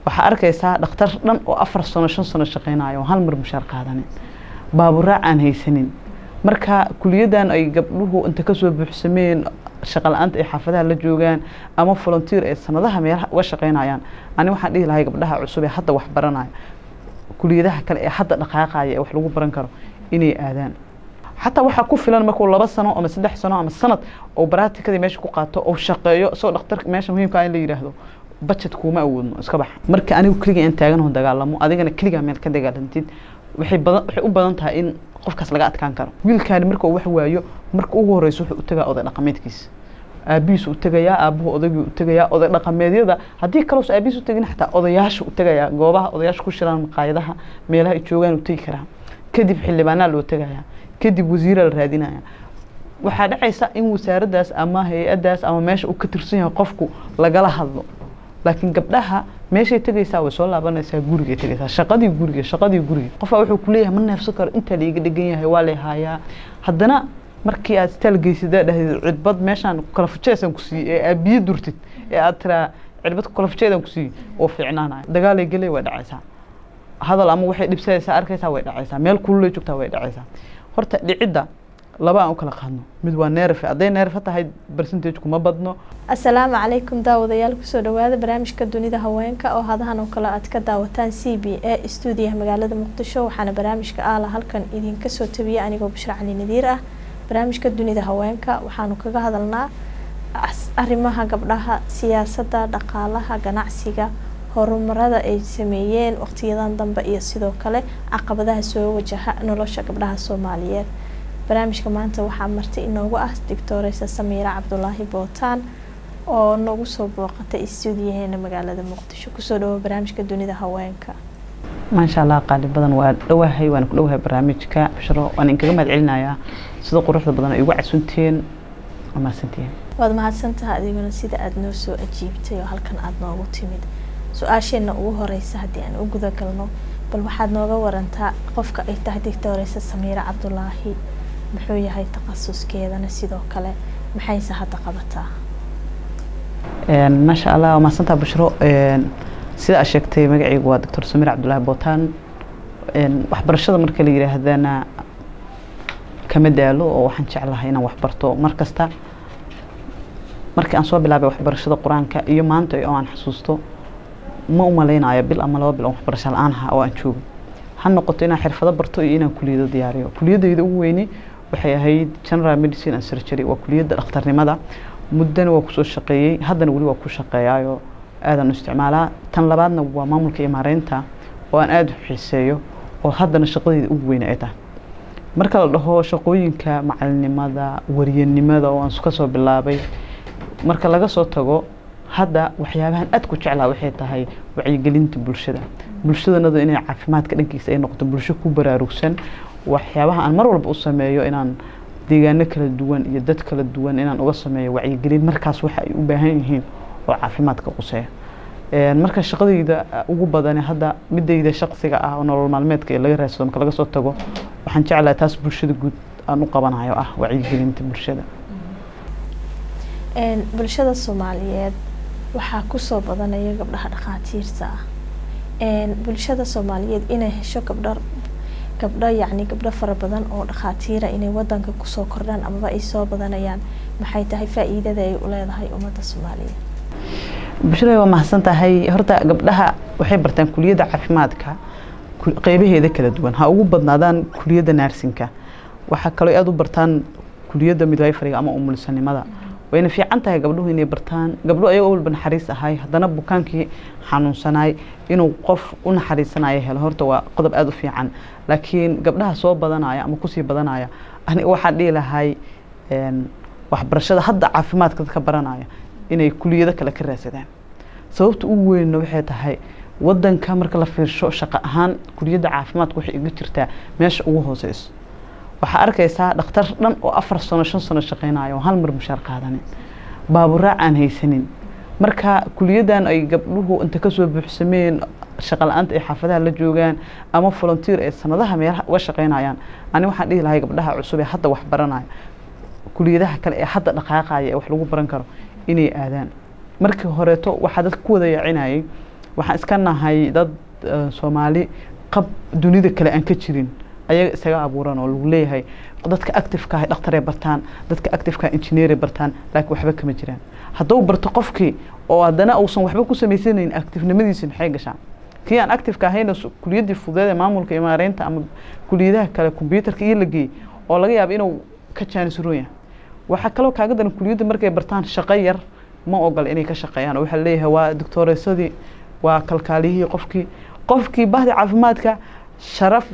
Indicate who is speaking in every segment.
Speaker 1: waxaa arkaysaa dhakhtar dhan oo afar sano shan sano shaqeynayo oo hal mar mushaar qaadanin baaburaac aan haysanin marka kuliyadan ay gabdhuhu inta kasoo buuxsameen shaqa la-aanta ay xaafadaha la joogaan ama volunteer ay sanadaha meelaha uga shaqeynayaan ani waxaan dhihi lahay gabdhaha cusub ee hadda wax baranaya kuliyadaha kale ee hadda dhaqaaqaya ee wax lagu baran karo inay aadaan xataa waxaa ku filan markuu laba sano ama saddex sano ama sanad oo baraatikadii meesha ku qaato oo shaqeeyo isagoo dhakhtar meesha muhiimka ah in la yidhaahdo budget kuuma awoodno iska bax marka anigu keliga aan taaganoo dagaalamo adigana keligaa meel ka dagaalantid waxay badan waxay u badan tahay in qofkaas laga adkaan karo wiilkaani marka uu wax waayo marka ugu horeysa wuxuu u tagaa oday dhaqameedkiisa aabihiisu u tegayaa aabuhu odaygii u tegayaa oday dhaqameedyada haddii kaloos aabihiis u tegin xataa odayaasha u tegayaa goobaha odayaasha ku shiraan maqaayadaha meelaha ay joogaan u tegi karaa kadib xildhibaanaa loo tegayaa kadib wasiiraa la raadinaya waxaa dhacaysa in wasaaraddaas ama hay-addaas ama meesha uu ka tirsan yahay qofku lagala hadlo laakiin gabdhaha meeshay tegaysaa way soo laabanaysaa gurigay tegaysaa shaqadii guriga shaqadii guriga qofaa wuxuu kuleeyahay ma neefsan karo intaa laiga dhegan yahay waa lay haayaa haddana markii aad istaal geysadaa dhahdeed cidbad meeshaan kala fujeesaan ku siiyey ee aad biyo durtid ee aad tiraa cidbad kala fujeedaan ku siiyey oo fiicnaanaya dagaalay gelay way dhacaysaa hadal ama waxay dhibsanaysaa arkaysaa way dhacaysaa meel kululay joogtaa way dhacaysaa horta dhicidda laba aan u kala qaadno mid waa neerfe hadday neerfe tahay percentage kuma badno
Speaker 2: asalaamu calaykum daawadayaal kusoo dhawaada barnaamijka dunida haweenka oo hadahan oo kale aad ka daawataan c b a stuudiyaha magaalada muqdisho waxaana barnaamijka aala halkan idinka soo tabiya anigoo bashra cali nadiir ah barnaamijka dunida haweenka waxaanu kaga hadalnaa arrimaha gabdhaha siyaasadda dhaqaalaha ganacsiga horumarada ay sameeyeen waqtiyadan dambe iyo sidoo kale caqabadaha soo wajaha nolosha gabdhaha soomaaliyeed barnaamijka maanta waxaa marti inoogu ah doctoreysa samiira cabdulaahi bootaan oo nagu soo booqatay stuudiyaheena magaalada muqdisho kusoo dhawo barnaamijka dunida haweenka
Speaker 1: maasha allah qaali badan waa dhowahay waana ku dhowahay barnaamijka bashro waan inkaga mahad celinayaa sida quruxda badan ay ugu casunteen mahadsantihiin
Speaker 2: waad mahadsantaha adiguna sida aada noo soo ajiibtay oo halkan aada noogu timid su-aasheenna ugu horeysa haddii aan u guda galno bal waxaad nooga warantaa qofka ay tahay doctoreysa samiira cabdulaahi muxuu yahay takhasuskeedana sidoo kale maxayse hadda qabataa
Speaker 1: maasha allah waa mahadsantaha bashro sida aad sheegtay magacaygu waa doctor samiir cabdulaahi bootaan waxbarashada marka la yidhaahdana kama daalo oo waxaan jeclahay inaan waxbarto mar kasta markii aan soo bilaabay waxbarashada qur-aanka iyo maanta oo aan xasuusto ma u maleynayo bil ama laba bil oo waxbarasho la-aan aha oo aan joogo ha noqoto inaan xirfado barto iyo inaan kuliyado diyaariyo kuliyadayda ugu weyni waxay ahayd general medicine and surgery waa kuliyadda dhakhtarnimada muddana waa kusoo shaqeeyey haddana weli waa ku shaqeeyaayo aadaan u isticmaalaa tan labaadna waa maamulka iyo maareynta oo aan aada u xiiseeyo oo haddana shaqadayda ugu weyne ay tahay marka la dhaho shaqooyinka macalinimada waryanimada oo aan kasoo bilaabay marka laga soo tago hadda waxyaabahan aad ku jeclaa waxay tahay wacyigelinta bulshada bulshadanadu inay caafimaadka dhankiisa ay noqoto bulsho ku baraarugsan waxyaabaha aan mar walba u sameeyo inaan deegaano kala duwan iyo dad kala duwan inaan uga sameeyo wacyigelin markaas waxa ay u baahan yihiin oo caafimaadka quseeya marka shaqadayda ugu badani hadda midayda shaqsiga ah oo nolol maalmeedka ee laga raadsado marka laga soo tago waxaan jeclahay taas bulshada guud aan u qabanayo ah wacyigelinta bulshada
Speaker 2: bulshada soomaaliyeed waxaa kusoo badanaya gabdhaha dhakhaatiirta ah bulshada soomaaliyeed inay hesho gabdho gabdho yacni gabdho fara badan oo dhakhaatiira inay wadanka kusoo kordhaan amaba ay soo badanayaan maxay tahay faa-iidada ay u leedahay ummadda soomaaliyeed
Speaker 1: bulshada waa mahadsan tahay horta gabdhaha waxay bartaan kuliyadda caafimaadka qeybaheeda kala duwan ha ugu badnaadaan kuliyadda naarsinka waxaa kaloo aada u bartaan kuliyadda midwayfariga ama umulsanimada wayna fiican tahay gabdhuhu inay bartaan gabdho ayagoo walba naxariis ahay haddana bukaankii xanuunsanaay inuu qof u naxariisanayo helo horta waa qodob aada u fiican laakiin gabdhaha soo badanaya ama kusii badanaya aniga waxaan dhihi lahay waxbarashada hadda caafimaadka dadka baranaya inay kuliyado kale ka raadsadaan sababta ugu weynna waxay tahay wadanka marka la fiirsho shaqo ahaan kuliyadda caafimaadka waxay iga jirtaa meesha ugu hooseyso waxaa arkaysaa dhakhtar dhan oo afar sano shan sano shaqeynayo oo hal mar mushaar qaadanin baaburaac aan haysanin marka kuliyadan ay gabdhuhu inta kasoo buuxsameen shaqa la-aanta ay xaafadaha la joogaan ama volunteer ay sanadaha meelaha uga shaqeynayaan ani waxaan dhihi lahay gabdhaha cusub ee hadda wax baranaya kuliyadaha kale ee hadda dhaqaaqaya ee wax lagu baran karo inay aadaan markii horeeto waxaa dadka ku wada yaacinayay waxaan iska nahay dad soomaali qab dunida kale aan ka jirin ayaga isaga abuuran oo lagu leeyahay dadka activeka ah dhakhtarey bartaan dadka activeka engineeray bartaan laakiin waxba kama jiraan hadduu barto qofkii oo haddana uusan waxba ku samaysanayn activenimadiisa maxay gashaan kii aan activeka ahayna kuliyaddii fudeed ee maamulka iyo maareynta ama kuliyadaha kale combyuutarka iyo la geeyey oo laga yaabo inuu ka jaanisroon yahay waxaa kaloo kaaga daran kuliyadda markay bartaan shaqo yar ma ogola inay ka shaqeeyaan oo waxaa leeyahay waa doctoreesadii waa kalkaaliyihii qofkii qofkii bahdi caafimaadka sharaf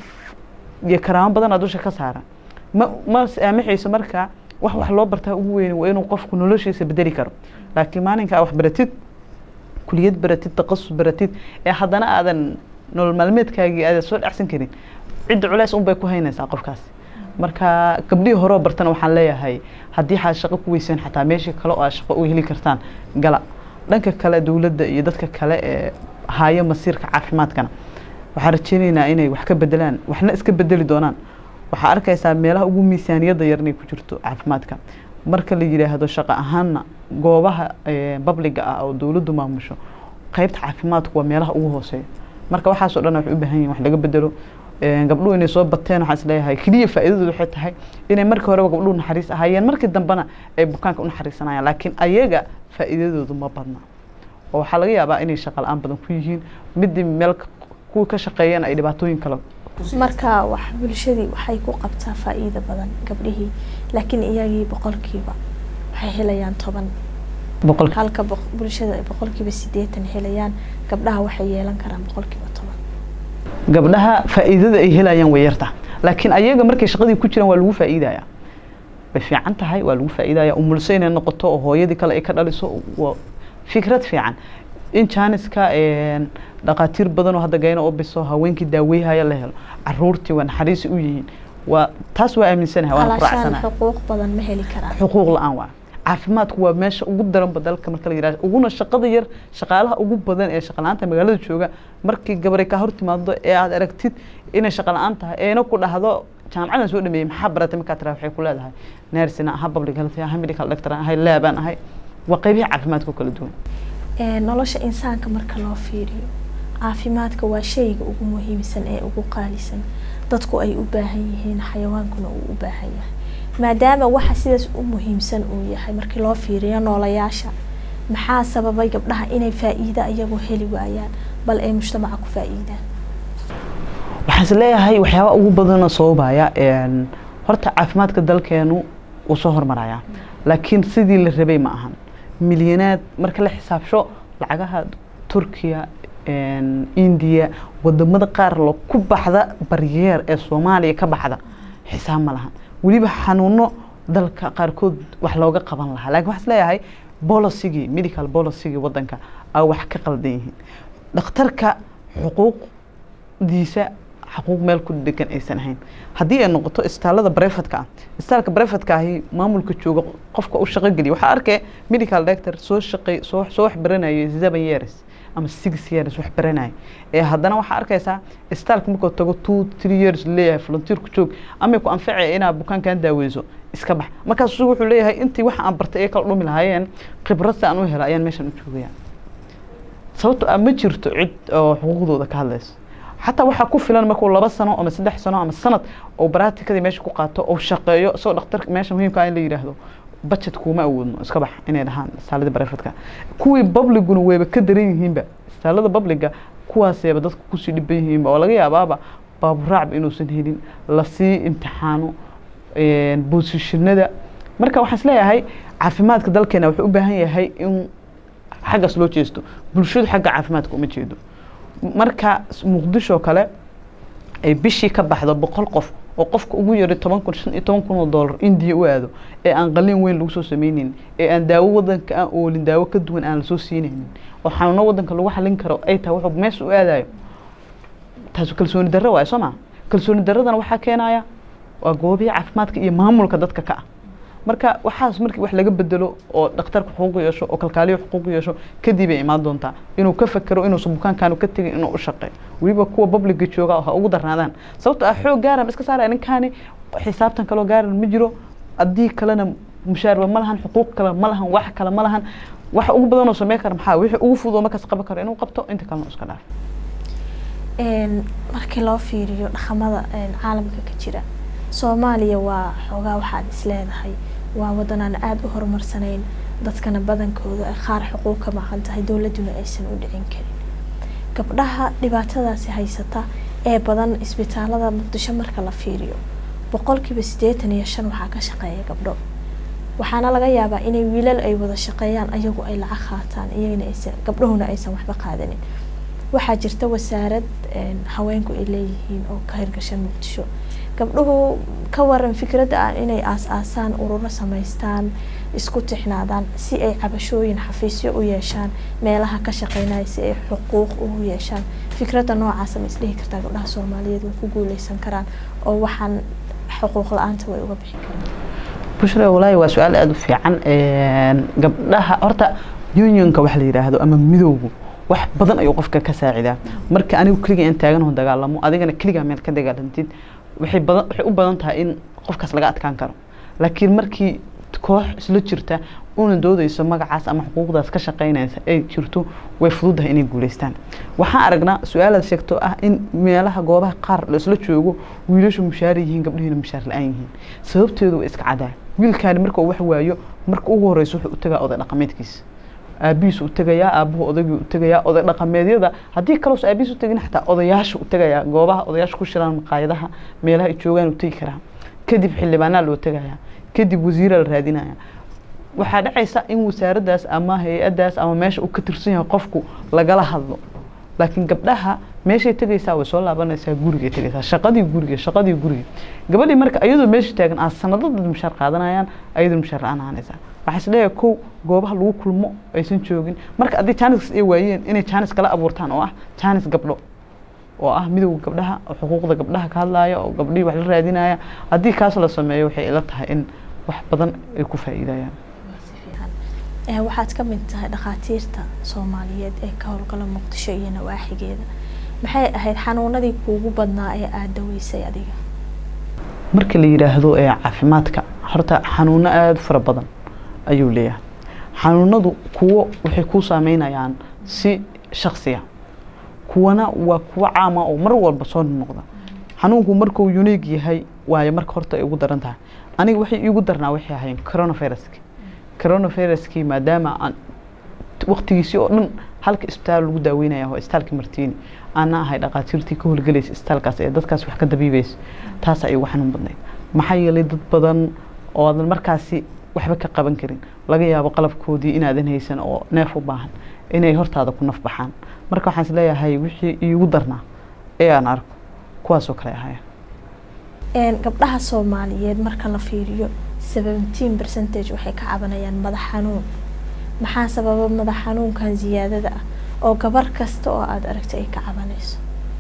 Speaker 1: iyo karaamo badan aa dusha ka saaran ma ma saamaxayso marka wax wax loo bartaa ugu weyn waa inuu qofku noloshiisa bedeli karo laakiin maalinka aa wax baratid kuliyad baratid taqasus baratid ee haddana aadan nolol maalmeedkaagii aadan soo dhacsan karin cidda culeys un bay ku haynaysaa qofkaas marka gabdhihii horeo bartana waxaan leeyahay haddii xaad shaqo ku weyseen xataa meeshii kale oo aad shaqo u heli kartaan gala dhanka kale dowladda iyo dadka kale ee haayo masiirka caafimaadkana waxaan rajeynaynaa inay wax ka bedelaan waxna iska bedeli doonaan waxaa arkaysaa meelaha ugu miisaaniyadda yar inay ku jirto caafimaadka marka la yidhaahdo shaqo ahaanna goobaha babliga ah oo dowladdu maamusho qeybta caafimaadku waa meelaha ugu hooseeya marka waxaasoo dhan waxay u baahan yihin wax laga bedelo gabdhuhu inay soo bateen waxaan isleeyahay keliya faa'iidadoodu waxay tahay inay markii horeba gabdhuhu naxariis ahaayeen markii dambena ay bukaanka u naxariisanayaan laakiin ayaga faa'iidadoodu ma badna oo waxaa laga yaabaa inay shaqa la-aan badan ku yihiin midii meel kuwii ka shaqeeyeen ay dhibaatooyin kale
Speaker 2: marka wax bulshadii waxay ku qabtaa faa'iido badan gabdhihii laakiin iyagii boqolkiiba waxay helayaan toban
Speaker 1: boqol
Speaker 2: halka bulshada ay boqolkiiba sideetan helayaan gabdhaha waxay yeelan karaan boqolkiiba toban
Speaker 1: gabdhaha faa'iidada ay helayaan way yarta laakiin ayaga markay shaqadii ku jiraan waa lagu faa'iidaya way fiican tahay waa lagu faa'iidaya umulso inay noqoto oo hooyadii kale ay ka dhaliso waa fikrad fiican in jaaniska dhaqaatiir badan oo hadda gayna oo biso haweenkii daaweyhaya la helo caruurtii waa naxariisi u yihiin waa taas waa aaminsanahay waana ku
Speaker 2: halashaan
Speaker 1: raacsanahay
Speaker 2: xuquuq badan ma heli karaan
Speaker 1: xuquuq la-aan waa caafimaadku waa meesha ugu daranba dalka marka la yidhahdo uguna shaqada yar shaqaalaha ugu badan ee shaqa la-aanta magaalada jooga markii gabaray kaa hor timaado ee aad aragtid inay shaqa la-aan tahay eena ku dhahdo jaamacadan soo dhameeyey maxaa baratay markaa tiraa waxay ku leedahay nersina aha public health aha medical doctor ahay laabaan ahay waa qeybihi caafimaadka oo kala duwan
Speaker 2: Ee, nolosha insaanka marka loo fiiriyo caafimaadka waa shayga ugu muhiimsan ee ugu qaalisan dadku ay u baahan yihiin xayawaankuna uu u baahan yahay maadaama waxa sidaas u muhiimsan uu yahay markii loo fiiriyo noolayaasha maxaa sababay gabdhaha inay faa'iida iyagu heli waayaan bal ay mujtamaca ku faa'iidaan
Speaker 1: waxaan is leeyahay waxyaaba ugu badanoo sababaya een, horta caafimaadka dalkeenu wuu soo hormarayaa laakiin sidii la rabay ma ahan milyanaad marka la xisaabsho lacagaha turkiya een, indiya wadamada qaar lo ku baxda baryeer ee soomaaliya ka baxda xisaab ma lahan weliba xanuuno dalka qaarkood wax looga qaban lahaa laakiin waxaan is leeyahay bolosigii medical bolosigii wadanka aa wax ka qaldan yihiin dhakhtarka xuquuqdiisa xaquuq meel ku degan aysan ahayn haddii ay noqoto istaalada brefadka ah istaalka brefadka ahi maamulka jooga qofka u shaqo geliya waxaa arkay medical doctor soo shaqey soo soo wax baranayay seven years ama six years wax baranayay ee haddana waxaa arkaysaa istaalka markuu tago two three years leeyahay volunteer ku joog ama ku anfacaya inaad bukaankan daaweyso iska bax markaas isagu wuxuu leeyahay intii waxa aan bartay ee kala dhumi lahaayeen khibrad si aan u hela ayaan meeshan u joogaya sababto ah ma jirto cid oo xuquuqdooda ka hadlayso xataa waxaa ku filan markuu laba sano ama saddex sano ama sanad oo baraatikadii meesha ku qaato oo shaqeeyo isagoo dhakhtar meesha muhiimka ah in la yidhaahdo budget kuuma awoodno iska bax inay dhahaan istaalada barefadka kuwii babliguna wayba ka daran yihiinba istaalada babliga kuwaaseeba dadku kusii dhiban yihiinba oo laga yaabaaba baaburaacba inuusan helin lasii imtixaano boosishinada marka waxaan isleeyahay caafimaadka dalkeena wuxuu u baahan yahay in xaggaas loo jeesto bulshadu xagga caafimaadka uma jeedo marka muqdisho kale ay bishii ka baxdo boqol qof oo qofka ugu yari toban kun shan iyo toban kun oo dollar indiya u aado ee aan qalin weyn lagu soo sameynin ee aan daawo wadanka aan oolin daawo ka duwan aan lasoo siinaynin oo xanuuno wadanka lagu xalin karo ay tahay wuxuu meesha u aadayo taas kalsooni darro waayo soo maa kalsooni darradana waxaa keenaya waa goobihi caafimaadka iyo maamulka dadka ka ah marka waxaas markii wax laga bedelo oo dhakhtarka xuquuq yeesho oo kalkaaliyo xuquuq yeesho kadib ay imaan doontaa inuu ka fekero inuusan bukaankaanu ka tegin inuu u shaqeeyo weliba kuwa babliga jooga ha ugu darnaadaan sababto ah xoog gaaran iska saaraya ninkaani xisaabtan kaloo gaaran ma jiro haddii kalena mushaarba ma lahan xuquuq kale ma lahan wax kale ma lahan waxa ugu badanoo sameyn kara maxaa wixii ugu fudud oo markaas qaban karo inuu qabto inta kalena iska dhaaf
Speaker 2: markii loo fiiriyo dhaqamada caalamka ka jira soomaaliya waa xoogaa waxaad isleedahay waa wadan aan aada u horumarsanayn dadkana badankooda ay qaar xuquuq ka maqan tahay dowladuna aysan u dhicin karin gabdhaha dhibaatadaasi haysata ee badan isbitaalada muqdisho marka la fiiriyo boqolkiiba siddeetan iyo shan waxaa ka shaqeeya gabdho waxaana laga yaabaa inay wiilal ay wada shaqeeyaan ayagu ay lacag qaataan iyagana aysan gabdhahuna aysan waxba qaadanin waxaa jirta wasaarad haweenku ay leeyihiin oo ka hirgashan muqdisho gabdhuhu ka waran fikradda ah inay aas-aasaan ururo samaystaan isku tixnaadaan si ay cabashooyin xafiisyo u yeeshaan meelaha ka shaqeynaya si ay xuquuq ugu yeeshaan fikradda noocaasa ma isdhihi kartaa gabdhaha soomaaliyeed way ku guuleysan karaan oo waxaan xuquuq la-aanta way uga bixi karaan
Speaker 1: bushra walaahi waa su-aal aada u fiican gabdhaha horta unionka waxa la yidhaahdo ama midowgu wax badan ayuu qofka ka saacidaa marka anigu keliga aan taaganaho dagaalamo adigana keligaa meel ka dagaalantid waxay badan waxay u badan tahay in qofkaas laga adkaan karo laakiin markii koox isla jirta una doodayso magacaas ama xuquuqdaas ka shaqeynaysa ay jirto way fududahay inay guuleystaan waxaan aragnaa su-aalaad sheegto ah in meelaha goobaha qaar la isla joogo wiilashu mushaar yihiin gabdhihiina mushaar la-aan yihiin sababteedu waa iska cadaa wiilkaani marka uu wax waayo marka ugu horeysa wuxuu u tagaa oday dhaqameedkiisa aabihiisu u tegayaa aabuhu odaygii u tegayaa oday dhaqameedyada haddii kaloos aabihiis u tegin xataa odayaasha u tegayaa goobaha odayaasha ku shiraan maqaayadaha meelaha ay joogaan u tegi karaa kadib xildhibaanaa loo tegayaa kadib wasiiraa la raadinaya waxaa dhacaysa in wasaaraddaas ama hay-addaas ama meesha uu ka tirsan yahay qofku lagala hadlo laakiin gabdhaha meeshay tegaysaa way soo laabanaysaa gurigay tegaysaa shaqadii guriga shaqadii guriga gabadhii marka iyadoo meesha taagan aa sanado dad mushaar qaadanayaan ayadoo mushaar la-aan ahaanaysaa waxaa isleeyahay kow goobaha lagu kulmo aysan joogin marka haddii jaanis ay waayeen inay jaanis kala abuurtaan oo ah jaanis gabdho oo ah midowga gabdhaha oo xuquuqda gabdhaha ka hadlaaya oo gabdhihii wax la raadinaya haddii kaas la sameeyo waxay ila tahay in wax badan ay ku faa'iidayaan
Speaker 2: waxaad ka mid tahay dhakhaatiirta soomaaliyeed ee ka howlgala muqdisho iyo nawaaxigeeda maxay ahayd xanuunadii kuugu badnaa ee aada daweysay adiga
Speaker 1: marka la yidhaahdo ee caafimaadka horta xanuuno aada fara badan ayuu leeyahay xanuunadu kuwo waxay kuu saameynayaan si shaksiya kuwana waa kuwo caama oo mar walba soo noqda xanuunku markuu uniig yahay waayo marka horta ay ugu daran tahay aniga waxay iigu darnaa waxay ahayn coronaviruski coronaviruskii maadaama aan waqtigiisii oo dhan halka isbitaal lagu daaweynaya waa isbitaalka martiini aana ahay dhaqaatiirtii ka howlgelaysa isbitaalkaas ee dadkaas wax ka dabiibeysa taas ay ugu xanuun badnayd maxaa yeelay dad badan oo aadan markaasi waxba ka qaban karin laga yaabo qalabkoodii inaadan haysan oo neef u baahan inay hortaada ku naf baxaan marka waxaan isleeyahay wixii iigu darnaa ee aan arko kuwaasoo kale ahaya
Speaker 2: gabdhaha soomaaliyeed marka la fiiriyo seventeen percentage waxay ka cabanayaan madax xanuun maxaa sababa madax xanuunkan ziyaadada ah oo gabar kasta oo aada aragtay ay ka cabanayso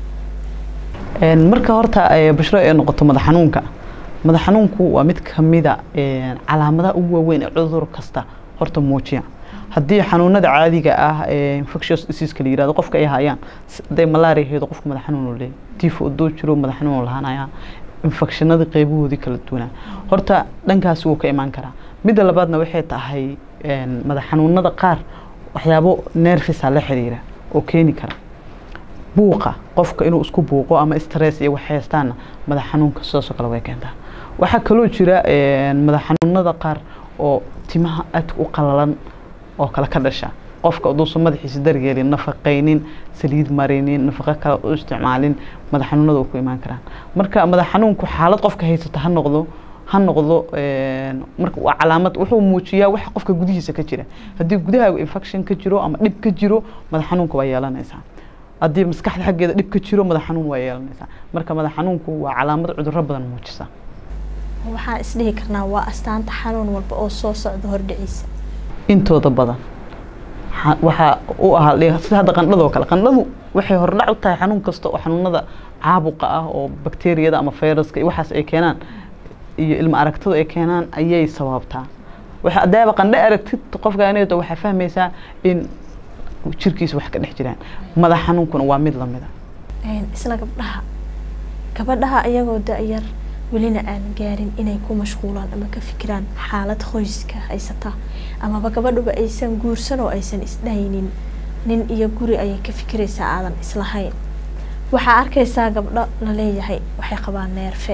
Speaker 1: marka horta bashro ay noqoto madax xanuunka madax xanuunku waa mid kamida calaamadaha ugu waaweyn ee cudur kasta horta muujiya haddii xanuunada caadiga ah infectious diseaseka la yirahdo qofka ay hayaan haday malaria heedo qofka madax xanuun uu leeyahay tifo udoo jiro madax xanuun lahaanaya infectionada qeybahoodii kala duwanaa horta dhankaasi wuu ka imaan karaa midda labaadna waxay tahay madax xanuunada qaar waxyaabo nerfisa la xiriira oo keeni kara buuqa qofka inuu isku buuqo ama stress iyo wax haystaana madax xanuunka sidaasoo kale way keentaa waxaa kaloo jira madax xanuunada qaar oo timaha aadka u qalalan oo kale ka dhasha qofka aduusan madaxiisa daryeelin nafaqaynin saliid marinin nafaqo kale u isticmaalin madax xanuunada ku imaan karaan marka madax xanuunku xaalad qofka haysata ha noqdo ha noqdo marka waa calaamad wuxuu muujiyaa waxa qofka gudihiisa ka jira haddii gudahaagu infection ka jiro ama dhib ka jiro madax xanuunka waa yeelanaysaa haddii maskaxda xaggeeda dhib ka jiro madax xanuun waa yeelanaysaa marka madax xanuunku waa calaamad cudurro badan muujisa
Speaker 2: waxaan isdhihi karnaa waa astaanta xanuun walba oo soo socda hordhiciisa
Speaker 1: intooda badan waxaa u ahaa sida hadda qandhadoo kale qandhadu waxay hordhac u tahay xanuun kasta oo xanuunada caabuqa ah oo bakteriyada ama fayraska iyo waxaas ay keenaan iyo ilma aragtadu ay keenaan ayay sababtaa waxa adaaba qandho aragtid qofka aneeto waxaa fahmaysaa in jirkiisa wax ka dhex jiraan madax xanuunkuna waa mid lamida
Speaker 2: isla gabdhaha gabadhaha iyagoo da-yar welina aan gaarin inay ku mashquulaan ama ka fikiraan xaalad qoyska haysata amaba gabadhuba aysan guursan oo aysan isdhaynin nin iyo guri ayay ka fikiraysaa aadan islahayn waxaa arkaysaa gabdho laleeyahay waxay qabaan neerfe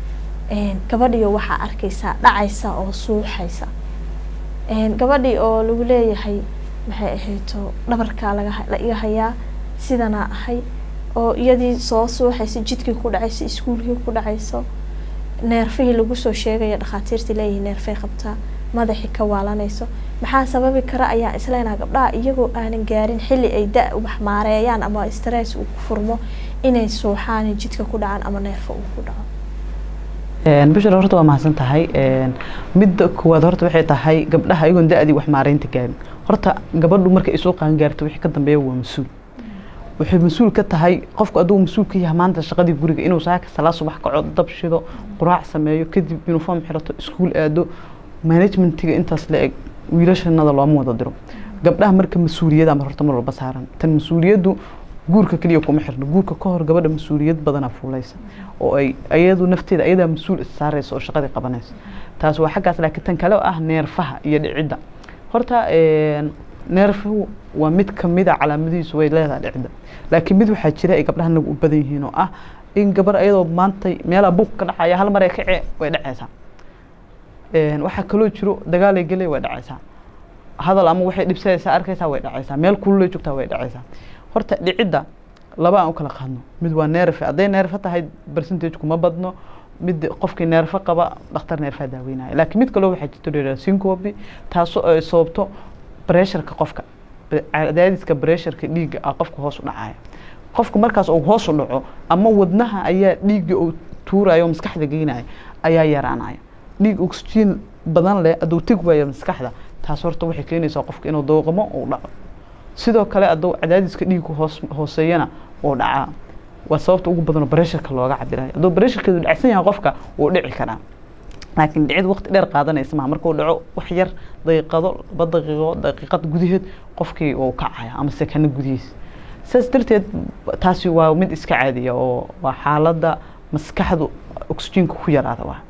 Speaker 2: gabadhiyo waxaa arkaysaa dhacaysa oo suuxaysa gabadhii oo lagu leeyahay maxay ahayto dhabarkaa laga la iga hayaa sidanaa ahay oo iyadii soo suuxaysa jidkii ku dhacayso iskuulkii ku dhacayso neerfihii lagu soo sheegaya dhakhaatiirtii leeyihi neerfay qabtaa madaxii ka waalanayso maxaa sababi kara ayaa isleenaha gabdhaha iyagoo aanan gaarin xilli ay da wax maareeyaan ama stress uu ku furmo inay suuxaan jidka ku dhacaan ama neerfa uu ku dhaco
Speaker 1: bishir horta waa mahadsan tahay midda koowaad horta waxay tahay gabdhaha iyagoon da-dii wax maareynta gaarin horta gabadhu marka ay soo qaangaarto wixii ka dambeeya waa mas-uul waxay mas-uul ka tahay qofku adugu mas-uul ka yahay maanta shaqadii guriga inuu saaka salaa subax kaco dab shido quraac sameeyo kadib uniform xirato iskuul aado managementiga intaas la eg wiilashanada looma wada diro gabdhaha marka mas-uuliyada mar horta mar walba saaran tan mas-uuliyaddu guurka keliya kuma xirno guurka ka hor gabadha mas-uuliyad badanaa fuulaysa oo ay ayadu nafteeda ayadaa mas-uul issaaraysa oo shaqadii qabanaysa taas waa xaggaas laakiin tan kale oo ah neerfaha iyo dhicidda horta neerfuhu waa mid kamida calaamadihiisu way leedahay dhicidda laakiin mid waxaa jira ay gabdhaha nagu u badan yihiin oo ah in gabar ayadoo maanta meelaa buuq ka dhacaya hal mar ay kacee way dhacaysaa waxaa kaloo jiro dagaalay gelay way dhacaysaa hadal ama waxay dhibsanaysaa arkaysaa way dhacaysaa meel kululay joogtaa way dhacaysaa horta dhicidda laba aan u kala qaadno mid waa neerfe hadday neerfe tahay percentage kuma badno mid qofkii neerfe qaba dhakhtar neerfaa daaweynaya laakiin mid kaloo waxaa jirto dheeraa syncope taasoo ay sababto bresharka qofka cadaadiska bresharka dhiigga ah qofka hoos u dhacaya qofka markaas uu hoos u dhaco ama wadnaha ayaa dhiigga uu tuuraya oo maskaxda geynaya ayaa yaraanaya dhiig oxygen badan leh aduu teg waaya maskaxda taas horta waxay keenaysaa qofka inuu dooqamo uu dhaco sidoo kale aduu cadaadiska dhiigku hoos hooseeyana uu dhacaa waa sababta ugu badanoo bresharka looga cabirayo hadduu bresharkeedu dhacsan yahay qofka wuu dhici karaa laakiin dhicid waqti dheer qaadanaysa maha markuu dhaco wax yar daqiiqado laba daqiiqo daqiiqad gudaheed qofkii uu kacaya ama sekano gudihiisa saas darteed taasi waa mid iska caadiya oo waa xaaladda maskaxdu oxygenka ku yaraada waa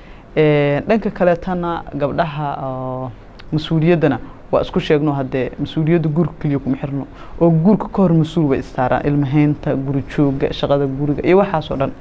Speaker 1: dhanka kaleetana gabdhaha mas-uuliyaddana waa isku sheegno haddee mas-uuliyadda guurka keliya kuma xirno oo guurka ka hor mas-uul way istaaraan ilmahaynta guri jooga shaqada guriga iyo waxaasoo dhan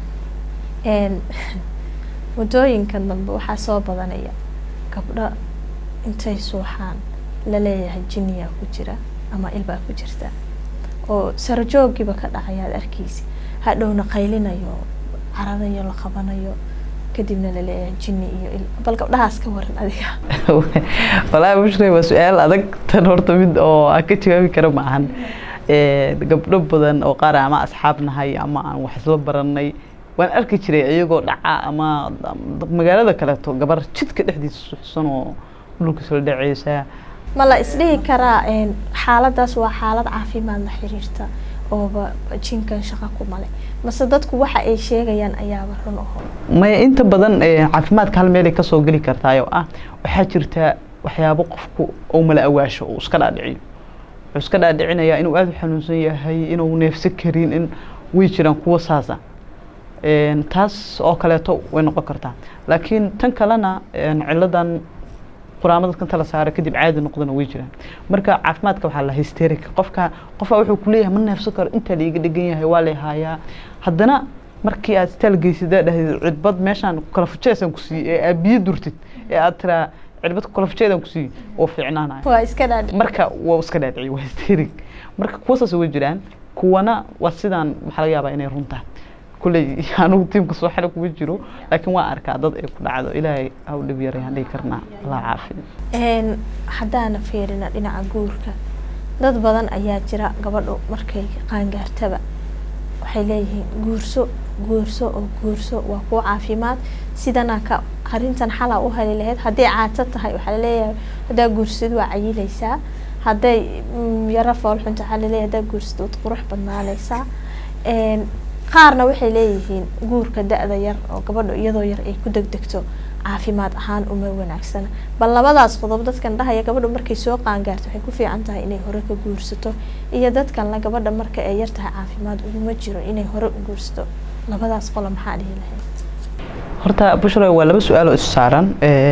Speaker 2: waddooyinkan dambe waxaa soo badanaya gabdho intay suuxaan laleeyahay jiniyaa ku jira ama ilbaa ku jirta oo sarajoogiiba ka dhacayaad arkeysi hadhowna qaylinayo caradayo la qabanayo kadibna laleeyahay jini iyo il bal gabdhahaas ka waran adiga
Speaker 1: walaahi bushray waa su-aal adag tan horta mid oo aan ka jawaabi kara ma ahan gabdho badan oo qaar ama asxaab nahay ama aan wax isla baranay waan arki jiray iyagoo dhaca ama magaalada kaleeto gabar jidka dhexdiisa suxsan oo dhulka soo dhaceysa
Speaker 2: ma la isdhihi karaa xaaladaas waa xaalad caafimaad la xiriirta ooba jinkan shaqa ku male mase dadku waxa ay sheegayaan ayaaba run aho
Speaker 1: maya inta badan caafimaadka hal meelay kasoo geli kartaay oo ah waxaa jirta waxyaabo qofku oo mala awaasho uu iska dhaadhiciyo wuxuu iska dhaadhicinayaa inuu aada u xanuunsan yahay inuu neefsan karin in way jiraan kuwa saasa taas oo kaleeto way noqon kartaa laakiin tan kalena ciladan quraamo dadka inta la saaro kadib caadi noqdana way jiraan marka caafimaadka waxaa la hysteric qofka qofka wuxuu kuleeyahay ma neefsan karo intaa laiga dhegan yahay waa lay haayaa haddana markii aad istaal geysadaa dhahdeed cidbad meeshaan kala fujeesan ku siiyey ee aad biyo durtid ee aad tiraa cidbad kala fujeedan ku siiyey oo fiicnaanaya
Speaker 2: waa iska dhaadhi
Speaker 1: marka waa iska dhaadhiciy waa hysteric marka kuwa saas way jiraan kuwana waa sidaan waxaa laga yaabaa inay runtaa kulley anigu tiimka soo xira kuma jiro laakiin waa arkaa dad ay ku dhacdo ilaahay ha u dhib yarayaan dhihi karnaa allah caafiya
Speaker 2: haddaana fiirina dhinaca guurka dad badan ayaa jira gabadhu markay qaangaartaba waxay leeyihiin guurso guurso oo guurso waa kuwa caafimaad sidana ka arrintan xalaa u heli lahayd hadday caato tahay waxaa laleeyahay haddaa guursad waa cayilaysaa hadday yaro foolxunta waxaa laleeyahay haddaa guursad waad qurux badnaanaysaa qaarna waxay leeyihiin guurka da-da yar oo gabadha iyadoo yar ay ku degdegto caafimaad ahaan uma wanaagsana bal labadaas qodob dadkan dhahaya gabadha markay soo qaangaarto waxay ku fiican tahay inay hore ka guursato iyo dadkanla gabadha marka ay yar tahay caafimaad uguma jiro inay hore u guursato labadaas qola maxaa dhihi lahayd
Speaker 1: horta bushra waa laba su-aal oo isu saaran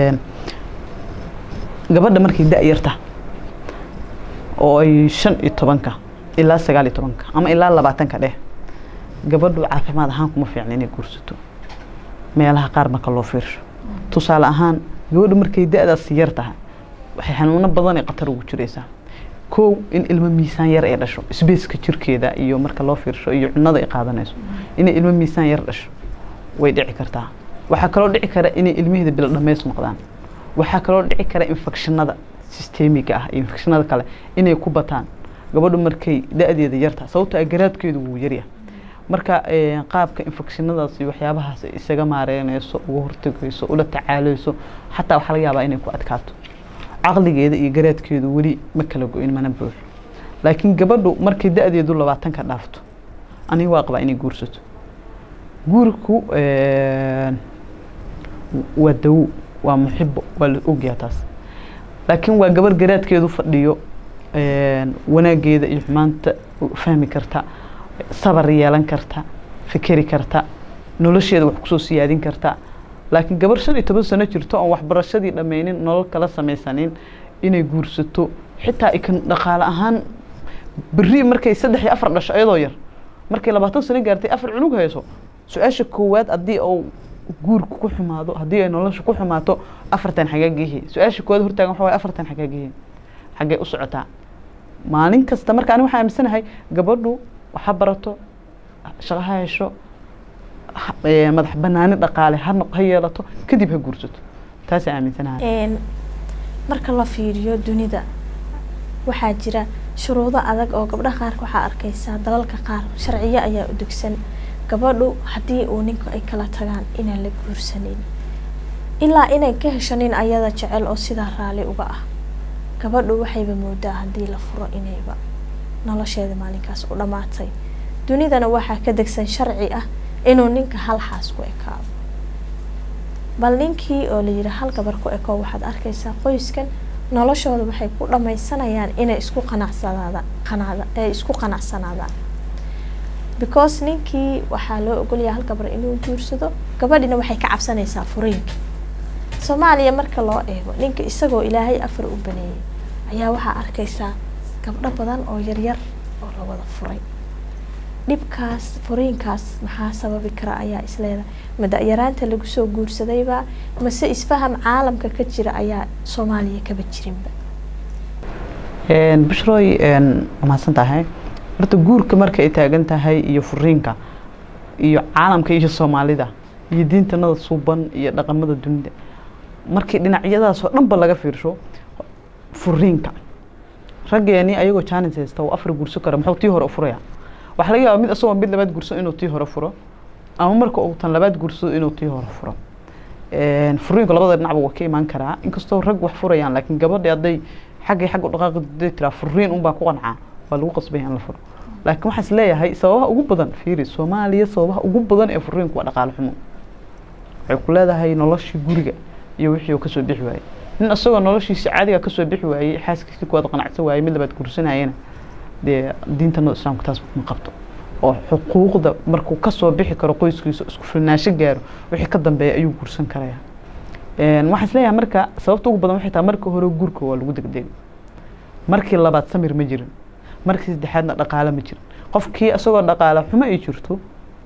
Speaker 1: gabadha markay da-yarta oo ay shan iyo tobanka ilaa sagaal iyo tobanka ama ilaa labaatanka dheh gabadhu caafimaad ahaan kuma fiicna inay guursato meelaha qaar marka loo fiirsho tusaale ahaan gabadhu markay da-daas yar tahay waxay xanuuno badan ee khatar ugu jiraysaa kow in ilmo miisaan yar ay dhasho sbaceka jirkeeda iyo marka loo fiirsho iyo cunada ay qaadanayso inay ilmo miisaan yar dhasho way dhici kartaa waxaa kaloo dhici kara inay ilmaheeda bilo dhammays noqdaan waxaa kaloo dhici kara infekshinada sistemiga ah iyo infekshinada kale inay ku bataan gabadhu markay da-deeda yartahay sababto a garaadkeedu wuu yaryahay marka qaabka infekshinadaas iyo waxyaabahaas ay isaga maareynayso uga hortegayso ula tacaaleyso xataa waxaa laga yaabaa inay ku adkaato caqligeeda iyo garaadkeedu weli ma kala go-in mana buuxo laakiin gabadhu markay da-deedu labaatanka dhaafto aniga waa qabaa inay guursato guurku waa dawo waa muxibo waa la ogyaha taas laakiin waa gabar garaadkeedu fadhiyo wanaageeda iyo xumaanta fahmi karta sabar yeelan karta fikeri karta nolosheeda wax kusoo siyaadin karta laakiin gabar shan iyo toban sano jirto oon waxbarashadii dhammaynin nolol kala samaysanin inay guursato xitaa ikan dhaqaale ahaan beri markay saddex iyo afar dhasho iyadoo yar markay labaatan sano gaartay afar cunug hayso su-aasha koowaad haddii uu guurku ku xumaado haddii ay nolosha ku xumaato afartan xagaagihi su-aasha koowaad hortaagan waxa waye afartan xagaagihi xaggee u socotaa maalin kasta marka ani waxaa aaminsanahay gabadhu waxa barato shaqo ha hesho madax banaani dhaqaale ha ha yeelato kadib ha guursato taasa aaminsanahay
Speaker 2: marka la fiiriyo dunida waxaa jira shuruudo adag oo gabdhaha qaarka waxaa arkaysaa dalalka qaar sharciyo ayaa u degsan gabadhu haddii uu ninku ay kala tagaan inaan la guursanin ilaa inay ka hesho nin ayada jecel oo sidaa raalli uga ah gabadhu waxayba moodaa haddii la furo inayba nolosheeda maalinkaas u dhammaatay dunidana waxaa ka degsan sharci ah inuu ninka hal xaas ku ekaado bal ninkii oo layidhi hal gabar ku eko waxaad arkaysaa qoyskan noloshooda waxay ku dhammaysanayaan inay isku qanacsanaada qanaada ay isku qanacsanaadaan because ninkii waxaa loo ogolyaha hal gabar inuu guursado gabadhina waxay ka cabsanaysaa furiinka soomaaliya marka loo eego ninka isagoo ilaahay afar u baneeyay ayaa waxaa arkaysaa gabdho badan oo yaryar oo la wada furay dhibkaas furiinkaas maxaa sababi kara ayaa isleedahay ma da-yaraanta lagu soo guursadayba mase isfaham caalamka ka jira ayaa soomaaliya kaba jirinba
Speaker 1: bushroy waa mahadsan tahay horta guurka marka ay taagan tahay iyo furiinka iyo caalamka iyo soomaalida iyo diintanada suuban iyo dhaqamada dunida markii dhinacyadaas oo dhanba laga fiirsho furiinka raggeeni ayagoo jaanis haysta uu afar guurso kara muxuu tii hore u furaya waxaa laga yaaba mid asagoo mid labaad guurso inuu tii hore furo ama marka uu tan labaad guursado inuu tii hore furo furiinku labada dhinacba waa ka imaan karaa inkastoo rag wax furayaan laakiin gabadhi hadday xaggay xagga dhaqaaqi haday tiraa furiin unbaa ku qancaa waa lagu qasbaya in la furo laakiin waxaan is leeyahay sababaha ugu badan fiiri soomaaliya sababaha ugu badan ee furiinku waa dhaqaale xumo waxay ku leedahay noloshii guriga iyo wixii uu kasoo bixi waayey nin isagoo noloshiisa caadiga kasoo bixi waayey xaaskiisii kuwaad qanacsan waayey mid labaad guursanayana dee diintanada islaamka taas ma qabto oo xuquuqda markuu kasoo bixi karo qoyskiisa isku filnaansho gaaro wixii ka dambeeya ayuu guursan karaya waxaan isleeyahay marka sababta ugu badan waxay tahay marka hore guurka waa lagu degdegay markii labaad samir ma jirin markii saddexaadna dhaqaale ma jirin qofkii isagoo dhaqaale xumo ay jirto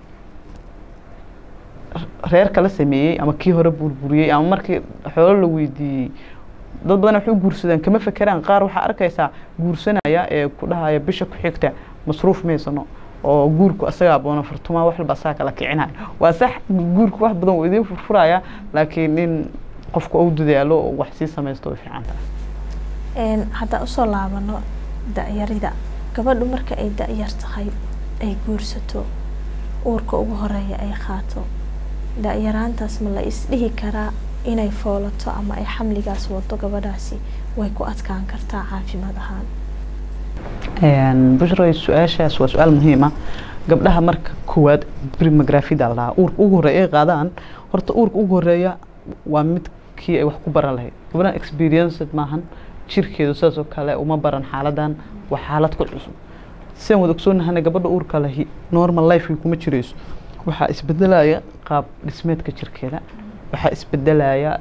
Speaker 1: reer kala sameeyey ama kii hore burburiyey ama markii xoolo la weydiiyey dad badan waxay u guursadaan kama fekeraan qaar waxaa arkaysaa guursanaya ee ku dhahaya bisha ku xigta masruuf maysano oo guurku asagaa boona furtumaa wax walba asaga kala kicinaya waa sax guurku wax badan wuu idiin furfuraya laakiin in qofku uu dadaalo oo wax sii samaysto way fiican tahay
Speaker 2: haddaan usoo laabano da-yarida gabadhu marka ay da-yar tahay ay guursato uurka ugu horeeya ay qaato da-yaraantaas ma la isdhihi karaa inay foolato ama ay xamligaas wado gabadhaasi way ku adkaan kartaa caafimaad ahaan
Speaker 1: bushroy su-aashaas waa su-aal muhiima gabdhaha marka koowaad primografida la dhahaa uurka ugu horeeya ay qaadaan horta uurka ugu horeeya waa midkii ay wax ku baran lahayd gabdhahan experienced maahan jirkeedu sidaas oo kale uma baran xaaladan waa xaalad ku cusub sidaan wada ogsoonnahana gabadha uurka lahi normal life kuma jirayso waxaa isbedelaya qaab dhismeedka jirkeeda waxaa isbedelaya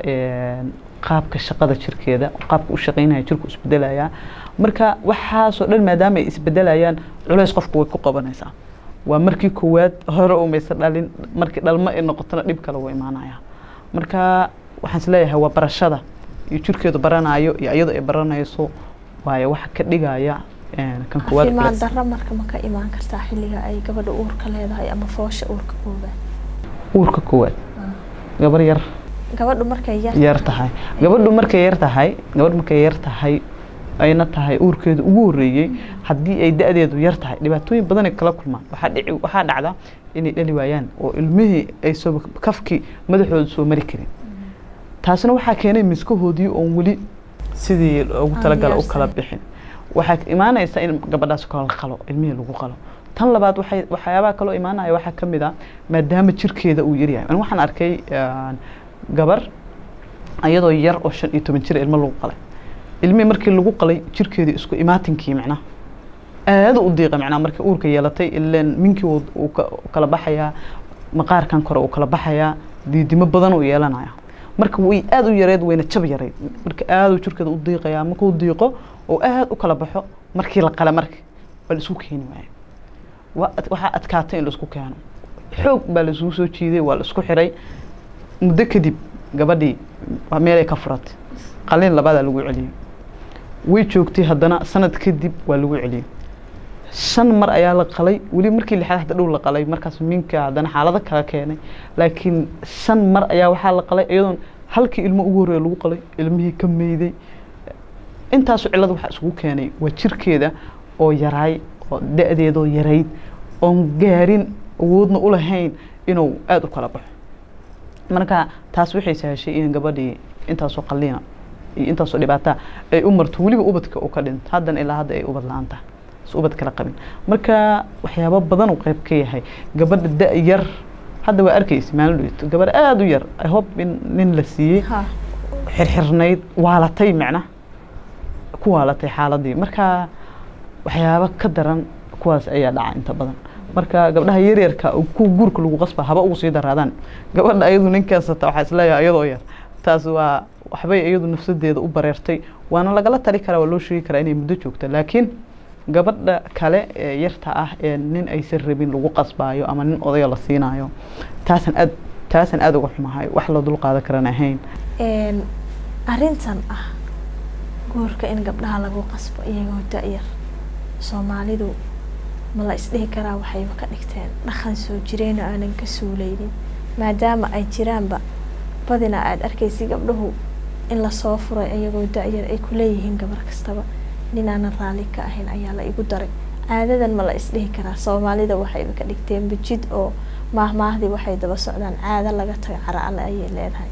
Speaker 1: qaabka shaqada jirkeeda qaabka u shaqeynaya jirku isbedelaya marka waxaasoo dhan maadaama ay isbedelayaan culays qofku way ku qabanaysaa waa markii koowaad hore umaysa dhalin markii dhalmo ay noqotona dhib kale wuu imaanaya marka waxaan isleeyahay waa barashada iyo jirkeedu baranayo iyo iyadoo ay baranayso waayo waxa ka dhigaya kan koowaad
Speaker 2: caafimaad darro marka ma ka imaan kartaa xilliga ay gabadha uurka leedahay ama foosha uurka koobaad
Speaker 1: uurka koowaad gabar yar
Speaker 2: gabadhu markay yar
Speaker 1: yar tahay gabadhu markay yar tahay gabadh markay yar tahay ayna tahay uurkeedu ugu horreeyey haddii ay da-deedu yar tahay dhibaatooyin badanay kala kulmaan waxaa dhici waxaa dhacda inay dhali waayaan oo ilmihii ay soo kafkii madaxooda soo mari karin taasina waxaa keenay miskahoodii oon weli sidii ugu talagala u kala bixin waxaa imaanaysa in gabadhaas kala qalo ilmihii lagu qalo tan labaad waxay waxyaabaha kaloo imaanaya waxaa ka mid ah maadaama jirkeeda uu yaryahay ani waxaan arkay gabar iyadoo yar oo shan iyo toban jir ilmo lagu qalay ilmihii markii lagu qalay jirkeedii isku imaatinkii macnaha aada u diiqa macnaha markii uurka yeelatay ileen minkii uu kala baxayaa maqaarkan kore uu kala baxayaa diidimo badan uu yeelanaya marka way aada u yareed wayna jab yareyd marka aada u jirkeeda u diiqayaa markuu diiqo oo aada u kala baxo markii la qala marka waa la isku keeni waayo waxaa adkaatay in la isku keeno xoog baa la isugu soo jiiday waa la isku xiray muddo kadib gabadhii meelay ka furatay qalin labadaa lagu celiyey way joogtay haddana sanad kadib waa lagu celiyey shan mar ayaa la qalay weli markii lixaad hadda dhow la qalay markaas minka haddana xaalado kala keenay laakiin shan mar ayaa waxaa la qalay iyadoon halkii ilmo ugu horreeya lagu qalay ilmihii ka meyday intaasu cillada waxaa isugu keenay waa jirkeeda oo yaraay oo da-deedoo yarayd oon gaarin awoodna u lahayn inuu aada u kala baxo marka taas waxay sahashay in gabadhii intaasoo qalliina iyo intaasoo dhibaataa ay u marto weliba ubadka uu ka dhinto haddana ilaa hadda ay ubad la-aan tahay is ubad kala qabin marka waxyaabo badan uu qayb ka yahay gabadha da- yar hadda waa arkaysa maalin dhoweyto gabar aada u yar i hope in nin la siiyey xirxirnayd waalatay macna ku waalatay xaaladii marka waxyaabo ka daran kuwaas ayaa dhaca inta badan marka gabdhaha yaryarka kuwa guurka lagu qasba haba ugu sii daraadaan gabadha ayadu ninkaasata waxaa isleeyahay iyadoo yar taas waa waxbay iyadu nafsadeeda u bareertay waana lagala tali karaa waa loo sheegi karaa inay muddo joogto laakiin gabadha kale ee yarta ah ee nin aysan rabin lagu qasbaayo ama nin odaya la siinayo taasan aad taasan aada uga xumahay wax la dul qaadan karan ahayn
Speaker 2: arrintan ah guurka in gabdhaha lagu qasbo iyagoo da-yar soomaalidu ma la isdhihi karaa waxayba ka dhigteen dhaqan soo jireen oo aanan ka suuleynin maadaama ay jiraanba badina aada arkaysa gabdhahu in lasoo furay iyagoo da-yar ay ku leeyihiin gabar kastaba nin aanan raalli ka ahayn ayaa la igu daray caadadan ma la isdhihi karaa soomaalida waxayba ka dhigteen bajid oo maahmaahdii waxay daba socdaan caado laga tago cara alle ayay leedahay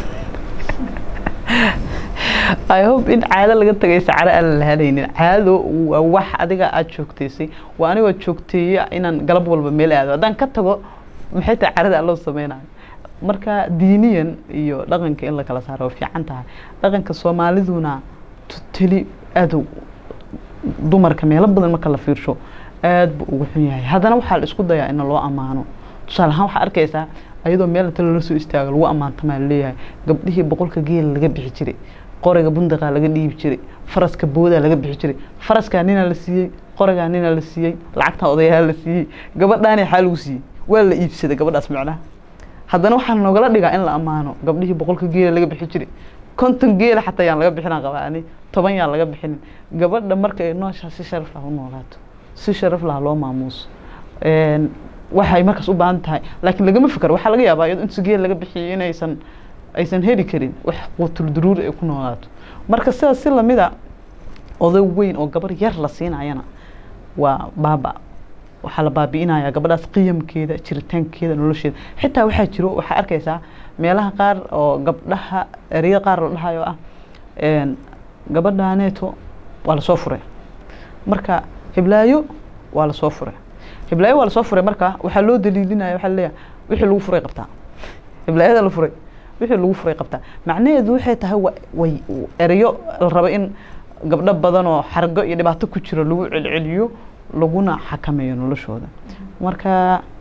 Speaker 1: i hope in caado laga tagaysa cara aan la lahanaynin caado waa wax adiga aada joogtaysay waa anigoo joogteeya inaan galab walba meel aado haddaan ka tago maxay tahay carada loo sameynayo marka diiniyan iyo dhaqanka in la kala saaro waa fiican tahay dhaqanka soomaaliduna totally aada dumarka meelo badan marka la fiirsho aada buu ugu xun yahay haddana waxaa la isku dayaa in loo ammaano tusaale ahaan waxaa arkaysaa ayadoo meel inta lala soo istaago lagu ammaantamaa laleeyahay gabdhihii boqolka geela laga bixi jiray qoriga bundaqa laga dhiibi jiray faraska boodaa laga bixi jiray faraskaa ninaa la siiyey qorigaa ninaa la siiyey lacagtaa odayaa la siiyey gabadhaani xaa lagu siiyey waa la iibsaday gabadhaas macnaha haddana waxaa noogala dhigaa in la ammaano gabdhihii boqolka geela laga bixi jiray konton geela xataa yaan laga bixinaa qabaani toban yaan laga bixinin gabadha marka ay nooshaa si sharaf lah u noolaato si sharaf lah loo maamuuso waxay markaas u baahan tahay laakiin lagama fikaro waxaa laga yaabaa iyadoo inta geel laga bixiyay inaysan aysan heli karin wax quutul duruuri ay ku noolaato marka sidaas si lamida oday weyn oo gabar yar la siinayana waa baaba waxaa la baabi'inayaa gabadhaas qiyamkeeda jiritaankeeda nolosheeda xitaa waxaa jiro waxaa arkaysaa meelaha qaar oo gabdhaha ereyada qaar la dhahayo ah gabadhaaneeto waa lasoo furay marka hiblaayo waa lasoo furay hiblaayo waa lasoo furay marka waxaa loo daliilinaya waxaa laleeyahay wixii lagu furay qabtaa hiblaayada la furay wixii lagu furay qabtaa macnaheedu waxay tahay way ereyo la rabo in gabdho badan oo xargo iyo dhibaato ku jiro lagu celceliyo laguna xakameeyo noloshooda marka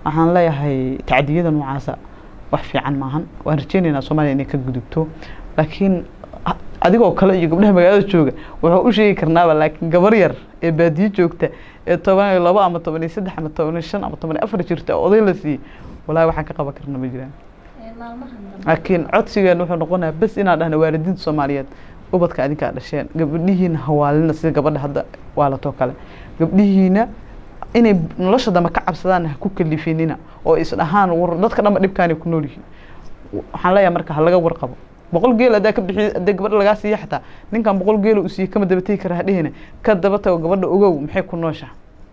Speaker 1: waxaan leeyahay tacdiyada noocaasa wax fiican maahan waan rajeynaynaa soomaaliya inay ka gudubto laakiin adigoo kale iyo gabdhaha magaalada jooga wuxuu u sheegi karnaaba laakiin gabar yar ee baadiyo joogta ee toban iyo labo ama toban iyo saddex ama toban iyo shan ama toban iyo afar jirta oo oday la siiyey walahi waxaan ka qaban karna ma jiraan laakiin codsigeena wuxuu noqonayaa bes inaan dhahna waalidiinta soomaaliyeed ubadka adinkaa dhasheen gabdhihiina hawaalina sida gabadha hadda waalatoo kale gabdhihiina inay nolosha dambe ka cabsadaan ha ku kalifinina oo isdhahaan war dadka dhanba dhibkaanay ku nool yihiin waxaan leeyahay marka ha laga warqabo boqol geel hadaa ka bixi hadee gabadha lagaa siiya xataa ninkan boqol geel uu siiyey kama daba tegi kara hadhihina ka daba tago gabadha ogow maxay ku nooshaa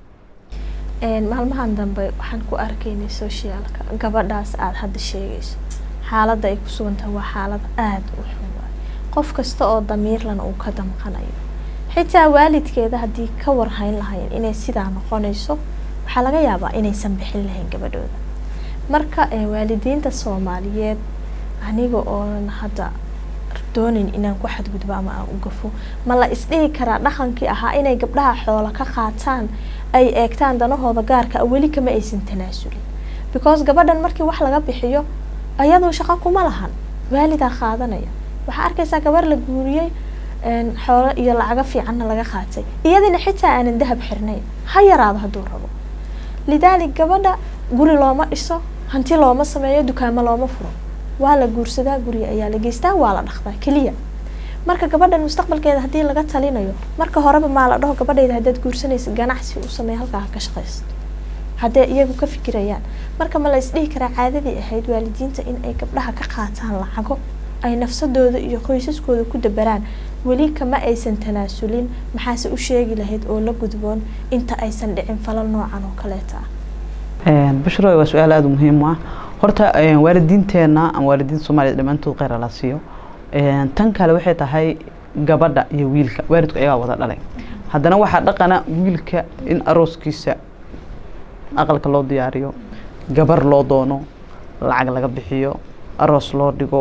Speaker 2: maalmahan dambe waxaan ku arkaynay socialka gabadhaas aada hadda sheegayso xaaladda ay ku sugantahay waa xaalad aada u xun waay qof kasta oo damiirlana uu ka damqanayo xitaa waalidkeeda haddii ka warhayn lahayn inay sidaa noqonayso waxaa laga yaabaa inaysan bixin lahayn gabadhooda marka waalidiinta soomaaliyeed aniga oonan hadda doonin inaan ku xadgudbo ama aan u gafo ma la isdhihi karaa dhaqankii ahaa inay gabdhaha xoola ka qaataan ay eegtaan danahooda gaarka a weli kama aysan tanaasulin because gabadhan markii wax laga bixiyo ayadoo shaqo kuma lahan waalidaa qaadanaya waxaa arkaysaa gabar la guuriyey xoolo iyo lacago fiicanna laga qaatay iyadina xitaa aanan dahab xirnayn ha yaraado hadduu rabo lidaalik gabadha guri looma dhiso hanti looma sameeyo dukaamo looma furo waa la guursadaa guriga ayaa la geystaa waa la dhaqdaa keliya marka gabadhan mustaqbalkeeda haddii laga talinayo marka horeba maa la dhaho gabadhayda haddaad guursanaysa ganacsi u sameeya halkaa ha ka shaqaysto haddee iyagu ka fikirayaan marka ma la isdhihi karaa caadadii ahayd waalidiinta in ay gabdhaha ka qaataan lacago ay nafsadooda iyo qoysaskooda ku dabaraan weli kama aysan tanaasulin maxaase u sheegi lahayd oo la gudboon inta aysan dhicin falal noocan oo kaleeta
Speaker 1: ah bushro waa su-aal aada muhiim u ah horta waalidiinteena ama waalidiinta soomaliya dhammaantood kheyr ala siiyo tan kale waxay tahay gabadha iyo wiilka waalidku ayagaa wada dhalay haddana waxaa dhaqana wiilka in arooskiisa aqalka loo diyaariyo gabar loo doono lacag laga bixiyo aroos loo dhigo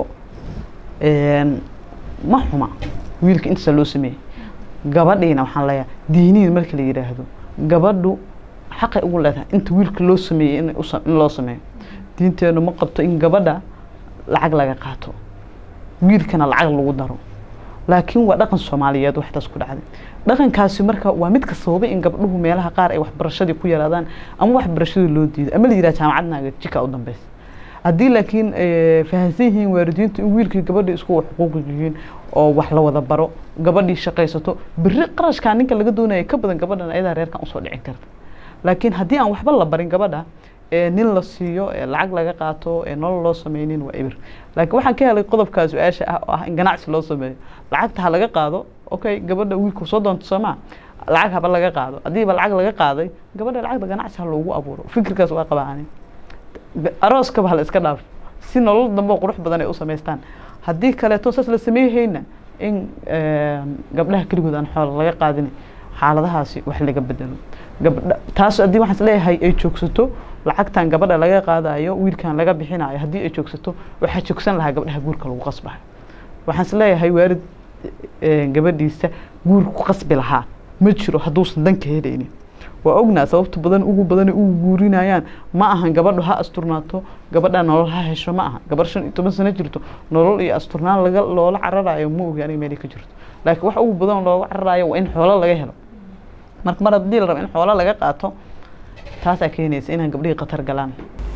Speaker 1: ma xuma wiilka intaasa loo sameeyey gabadhiina waxaan leeyahay diiniin marka la yidhaahdo gabadhu xaqay ugu leedahay inta wiilka loo sameeyey in in loo sameeyo diinteenu ma qabto in gabadha lacag laga qaato wiilkana lacag lagu daro laakiin waa dhaqan soomaaliyeed waxtaas ku dhacday dhaqankaasi marka waa midka sababay in gabdhuhu meelaha qaar ay waxbarashadii ku yaraadaan ama waxbarashadii loo diido ama la yidhaha jaamacadnaaga jika u dambeysa haddii laakiin fahamsan yihiin waalidiintu in wiilkii gabadhii isku xuquuq yihiin oo wax la wada baro gabadhii shaqaysato beri qarashkaa ninka laga doonaya ka badan gabadhan ayadaa reerkan usoo dhicin karta laakiin haddii aan waxba la barin gabadha nin la siiyo lacag laga qaato nolol loo sameynin waa ibir laakiin waxaan ka helay qodobkaa su-aasha ah oo ah in ganacsi loo sameeyo lacagta ha laga qaado okay gabadha wiilku soo doonto soomaa lacag haba laga qaado haddiiba lacag laga qaaday gabadha lacagda ganacsi ha loogu abuuro fikirkaas waa qabaani arooskaba ha la iska dhaaf si nolol dambe qurux badan ay u samaystaan haddii kaleeto saas la sameeyhayna in gabdhaha keligood aan xoola laga qaadin xaaladahaasi wax laga bedelo gabdha taas haddii waxaan isleeyahay ay joogsato lacagtan gabadha laga qaadayo wiilkan laga bixinayo haddii ay joogsato waxaa joogsan lahaa gabdhaha guurka lagu qasbayo waxaan isleeyahay waalid gabadhiisa guur ku qasbi lahaa ma jiro hadduusan danka helaynin waa ognaa sababta badan ugu badan ugu guurinayaan ma ahan gabadhu ha asturnaato gabadha nolol ha hesho ma aha gabar shan iyo toban sano jirto nolol iyo asturnaan laga loola cararayo ma ogi aniga meelay ka jirto laakiin wax ugu badan looga cararayo waa in xoolo laga helo marka mar haddii la rabo in xoolo laga qaato taasaa keenaysa inaan gabdhihii khatar galaan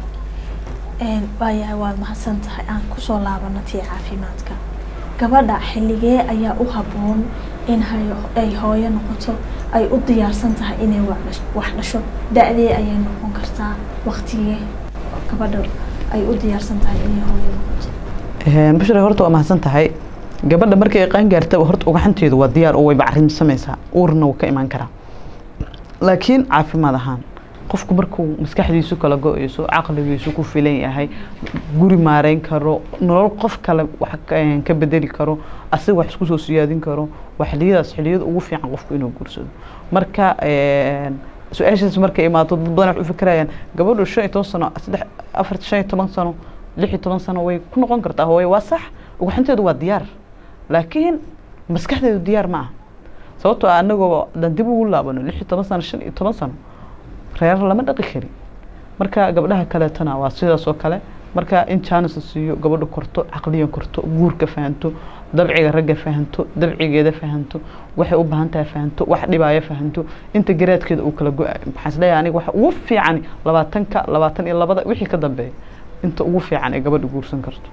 Speaker 2: waayahay waad mahadsan tahay aan kusoo laabano tii caafimaadka gabadha xilligee ayaa u habboon in ay hooyo noqoto ay u diyaarsan tahay inay wax dhasho da-dee ayay noqon kartaa waktigee gabadha ay u diyaarsan tahay inay hooyo noqoto
Speaker 1: bushra horta waa mahadsan tahay gabadha markay ay qaan gaartaba horta ugaxanteedu waa diyaar oo way bacrin samaysaa uurna wuu ka imaan karaa laakiin caafimaad ahaan qofku markuu maskaxdiisu kala go-eyso caqligiisu ku filan yahay guri maareyn karo nolol qof kale wax ka bedeli karo asiga wax isku soo siyaadin karo waa xiliyadaas xiliyada ugu fiican qofku inuu guursado marka su-aashaas markay imaato dad badan wax u fikirayaan gabadhu shan iyo toban sano saddex afar shan iyo toban sano lix iyo toban sano way ku noqon kartaa hooye waa sax ugaxanteedu waa diyaar laakiin maskaxdeedu diyaar ma aha sababtoo ah anagoo dan dib ugu laabano lix iyo toban sano shan iyo toban sano reer lama dhaqi karin marka gabdhaha kaleetona waa sidaas oo kale marka in jaanis la siiyo gabadha korto caqliyan korto guurka fahanto dabciga ragga fahanto dabcigeeda fahanto waxay u baahan tahay fahanto wax dhibaayo fahanto inta garaadkeeda uu kala go-ayo maxaan isleeyahay aniga waxa ugu fiican labaatanka labaatan iyo labada wixii ka dambeeya inta ugu fiican ee gabadha guursan karto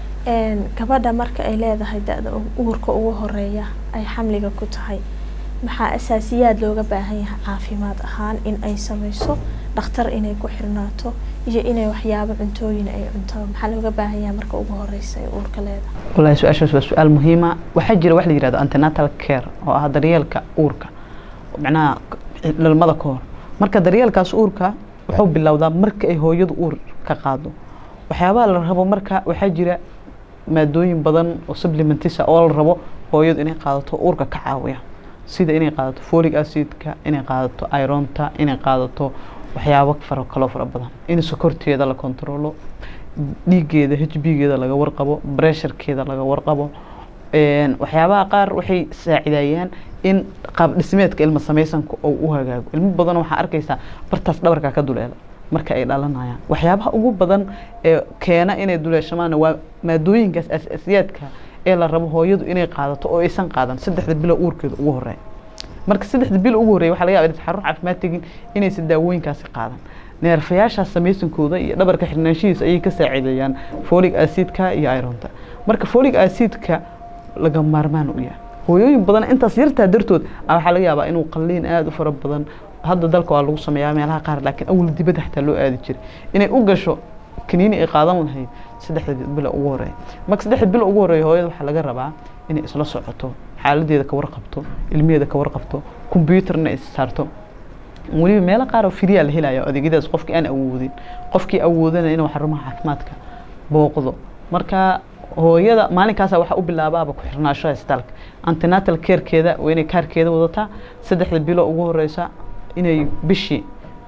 Speaker 2: gabadha marka ay leedahay da-da uurka ugu horeeya ay xamliga ku tahay maxaa asaasiyaad looga baahan yahay caafimaad ahaan in ay sameyso dhakhtar inay ku xirnaato iyo inay waxyaabo cuntooyin ay cunto maxaa looga baahan yahay marka ugu horeysa ay uurka leedahay
Speaker 1: wallahi su-aashaas waa su-aal muhiima waxaa jira wax la yihahdo antenatal care oo ah daryeelka uurka macnaha dhalmada ka hor marka daryeelkaas uurka wuxuu bilowdaa marka ay hooyadu uur ka qaado waxyaabaha la rabo marka waxaa jira maadooyin badan oo supplementisa oo la rabo hooyadu inay qaadato uurka ka caawiya sida inay qaadato folic acidka inay qaadato ironta inay qaadato waxyaabo fara kaloo fara badan in sokorteeda la kontrolo dhiigeeda h b geeda laga warqabo bresharkeeda laga warqabo waxyaabaha qaar waxay saacidayaan in qaab dhismeedka ilma samaysanka oo u hagaago ilmo badan waxaa arkaysaa bartaas dhabarka ka duleela marka ay dhalanayaan waxyaabaha ugu badan ee keena inay duleeshamaana waa maadooyinkaas asaasiyaadka ee la rabo hooyadu inay qaadato oo aysan qaadan saddexda bilo uurkeeda ugu horeeya marka saddexda bil ugu horreeya waxa laga yaba inaysan xarun caafimaad tegin inaysan daawooyinkaasi qaadan neerfayaashaas samaysankooda iyo dhabarka xirnaanshihiisa ayay ka saacideeyaan folic acidka iyo ironta marka folic acidka laga maarmaan u yahay hooyooyin badan intaas yartaa dartood waxaa laga yaabaa inuu qalliin aada u fara badan hadda dalka waa lagu sameeyaa meelaha qaar laakiin awal dibadda xataa loo aadi jiray inay u gasho kaniini ay qaadan lahayd saddexda bilo ugu horeeya marka saddexda bilo ugu horeeya hooyada waxaa laga rabaa inay isla socoto xaaladeeda ka warqabto ilmaheeda ka warqabto combyuutarna is saarto weliba meelo qaar oo firiyaa la helayo adeegyadaas qofkii aan awoodin qofkii awoodana inuu xarumaha caafimaadka booqdo marka hooyada maalinkaasa waxaa u bilaabaaba ku xirnaashaha isbitaalka antenatal carekeeda waa inay kaarkeeda wadataa saddexda bilo ugu horeysa inay bishii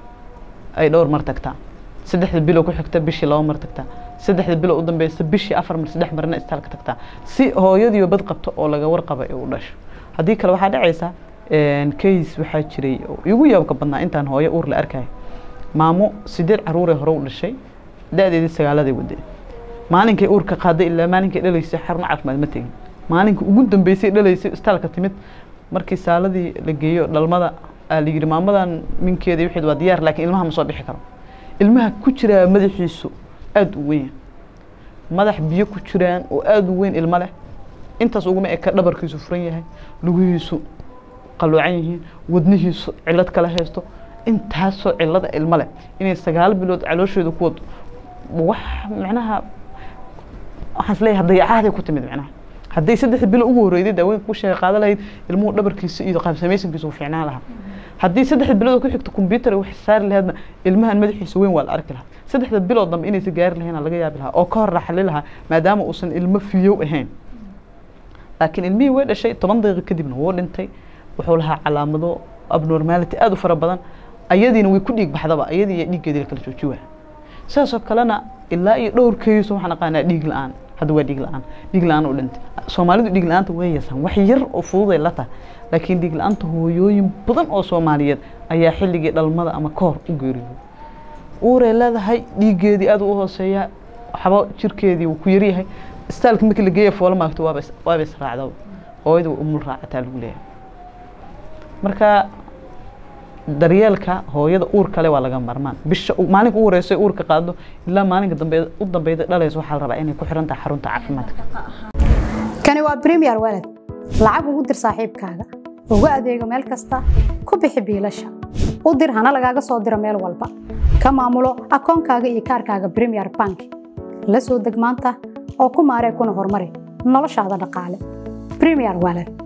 Speaker 1: ay dhowr mar tagtaa saddexda bilo ku xigta bishii laba mar tagtaa saddexda bilo u dambeysa bishii afar mar saddex marna isbitaalka tagtaa si hooyadiiba bad qabto oo laga warqaba ee u dhasho haddii kale waxaa dhacaysa case waxaa jiray igu yaabka badnaa intaan hooyo uur la arkayo maamo sideed caruuree hore u dhashay da-deedii sagaaladay waday maalinkay uurka qaaday ilaa maalinkay dhalaysay xarun caafimaad ma tegin maalinka ugu dambeysay dhalaysay isbitaalka timid markii saaladii la geeyo dhalmada aa la yidhi maamadan minkeeda wixii waa diyaar laakiin ilmaha ma soo bixi karo ilmaha ku jiraa madaxiisu aada u weyn madax biyo ku jiraan oo aada u weyn ilmo leh intaas uguma eka dhabarkiisu furan yahay lugihiisu qaloocan yihiin wadnihiisu cilad kala haysto intaasoo cilada ilmo leh inay sagaal bilood caloosheeda ku wado wax macnaha waxaan isleeyahay dayacahaday ku timid macnaha hadday saddexda bilo ugu horreyday daawooyinka ku sheega qaada lahayd ilmuhu dhabarkiisa iyo qaabsamaysankiisa uu fiicnaan lahaa haddii saddexda bilood ku xigto combyuutar wax saari lahaydna ilmahan madaxiisa weyn waa la arki lahaa saddexda bilood dambe inaysa gaari lahayn laga yaabi lahaa oo ka hor raxali lahaa maadaama uusan ilmo fiyow ahayn laakiin ilmihii way dhashay toban daqiiqo kadibna wuu dhintay wuxuu lahaa calaamado abnormality aada u fara badan ayadiina way ku dhiig baxdaba ayadii iyo dhiiggeedii la kala jooji waa sidaasoo kalena ilaa iyo dhowr kayso waxaan aqaanaa dhiig la-aan hadda waa dhiig la-aan dhiig la-aan u dhintay soomaalidu dhiig la-aanta way yeesaan wax yar oo fududay la tahay laakiin dhiig la-aanta hooyooyin badan oo soomaaliyeed ayaa xilligii dhalmada ama ka hor u geeriyooday uuray leedahay dhiiggeedii aada u hooseeyaa waxba jirkeedii wuu ku yaryahay istaalka markii la geeya foola maagto waaba waaba israacda hooyada way umul raacataa lagu leeyahay marka daryeelka hooyada uur kale waa laga marmaan bisha maalinka ugu horeysa uurka qaado ilaa maalinka dambe u dambeyda dhalaysa waxaa la rabaa inay ku xiran tahay xarunta caafimaadka
Speaker 3: kani waa premier walad lacag ugu dir saaxiibkaaga ugu adeego meel kasta ku bixi biilasha u dir hana lagaaga soo diro meel walba ka maamulo akoonkaaga iyo kaarkaaga premier bank la soo deg maanta oo ku maaree kuna horumari noloshaada dhaqaale premier walad